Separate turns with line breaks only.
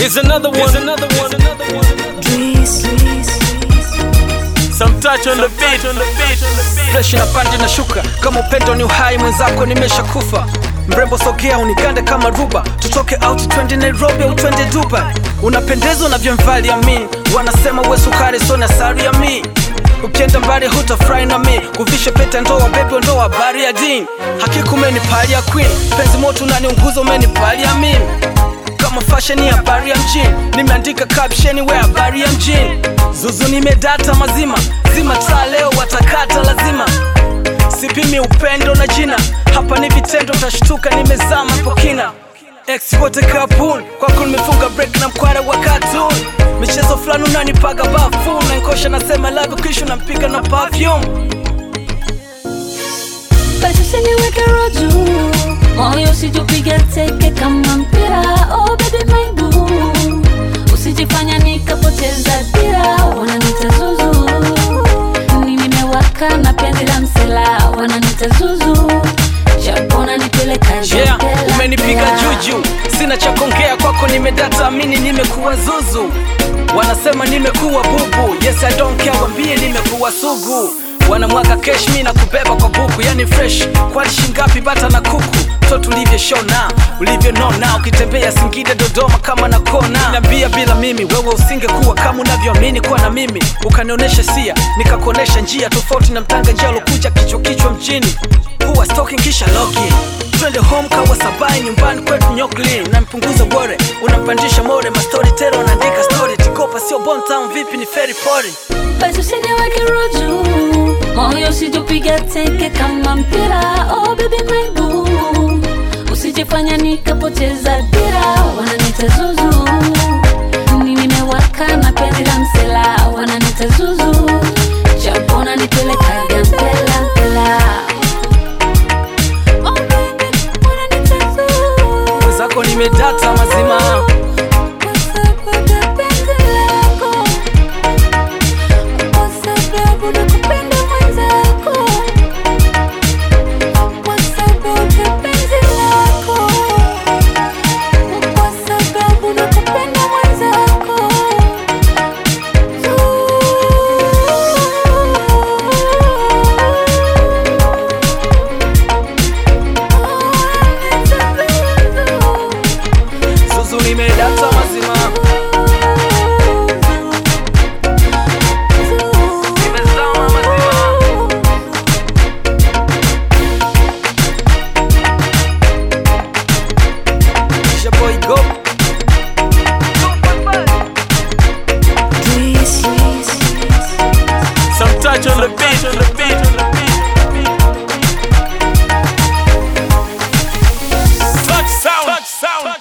Here's another one. Here's another one. Another one. Some touch on the beat. On the beat. On the beat.
fresh na pande na shuka kama upendo ni uhai mwenzako nimeshakufa mrembo sogea unigande kama ruba tutoke out twende nairobi au twende duba unapendezwa na vyomvali ya mi wanasema we sukari so na sari ya mi ukienda mbali hutafurahi na mi kuvisha pete ndoa bebe ndoa habari ya din hakika umenipali ya queen penzi moto unaniunguza umenipali ya mimi kama fashion ya habari ya mjini nimeandika caption we habari ya mjini zuzu nimedata mazima zima taa leo watakata lazima sipimi upendo na jina hapa ni vitendo tashtuka nimezama hapo kina ex wote kapun kwako nimefunga break na mkwara wa cartoon michezo fulani unanipaga bafu nankosha nasema love kisha nampiga na perfume
basi usiniweke roju moyo usijupige teke kama mpira oh baby my boo usijifanya nikapoteza dira wananita zuzu ni nimewaka na penzi la msela wananita zuzu japona nipeleka
yeah, umenipiga juju sina cha kuongea kwako nimedata amini nimekuwa zuzu wanasema nimekuwa bubu yes I don't care wambie nimekuwa sugu wanamwaga kesh mi na kubeba kwa buku yani fresh kwani shingapi bata na kuku mtoto ulivyoshona ulivyonona ukitembea singida dodoma kama na kona niambia bila mimi wewe usingekuwa kama unavyoamini kuwa na mimi ukanionyesha sia nikakuonesha njia tofauti na mtanga njia alokuja kichwa kichwa mjini huwa stalking kisha login twende home kawa sabai nyumbani kwetu nyokli nampunguza bore unampandisha more mastori tero anaandika story tikopa sio bontown vipi ni feri pori
basi usiniweke roju moyo usijupiga teke kama mpira oh baby my boo usijifanya nikapoteza dira wananita zuzu ni nimewaka na penzi la msela wananita zuzu japona nipelekaga mpela mpela Oh, baby, wananita zuzu.
mwenzako nimedata mazima
Kwa sababu ya penzi lako. Kwa sababu nakupenda mwenzako. Kwa sababu ya penzi lako. Kwa sababu nakupenda mwenzako.
zuzu nimedata mazima nimezama mazima It's your boy go
Some touch on the beat. On the beat. On the beat.